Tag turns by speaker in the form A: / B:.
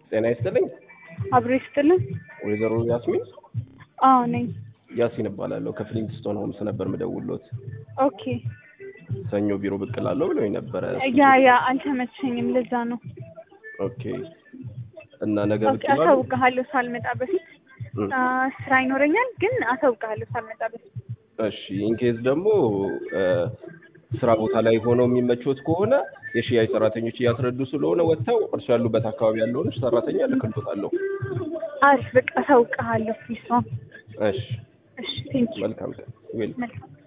A: ጤና ይስጥልኝ።
B: አብሮ ይስጥልን።
A: ወይዘሮ ያስሚን
B: አዎ ነኝ።
A: ያሲን እባላለሁ ከፍሊንግስቶን ሆምስ ነበር ምደውሎት።
B: ኦኬ
A: ሰኞ ቢሮ ብቅ እላለሁ ብለውኝ ነበረ።
B: ያ ያ አልተመቸኝም፣ ለዛ ነው።
A: ኦኬ እና ነገ ብቅ
B: ኦኬ
A: ይላሉ?
B: አሳውቅሃለሁ ሳልመጣ በፊት
A: እም፣
B: አ፣ ስራ ይኖረኛል፣ ግን አሳውቅሃለሁ ሳልመጣ በፊት።
A: እሺ ኢንኬዝ ደግሞ እ፣ ስራ ቦታ ላይ ሆነው የሚመቾት ከሆነ የሽያጭ ሰራተኞች እያስረዱ ስለሆነ ወጥተው እርሱ ያሉበት አካባቢ ያለውን ሰራተኛ ልክልቶታለሁ።
B: አሪፍ በቃ አሳውቅሃለሁ። ፕሊስ።
A: እሺ
B: እሺ ቴንኪው።
A: መልካም ቀን ዌል
B: መልካም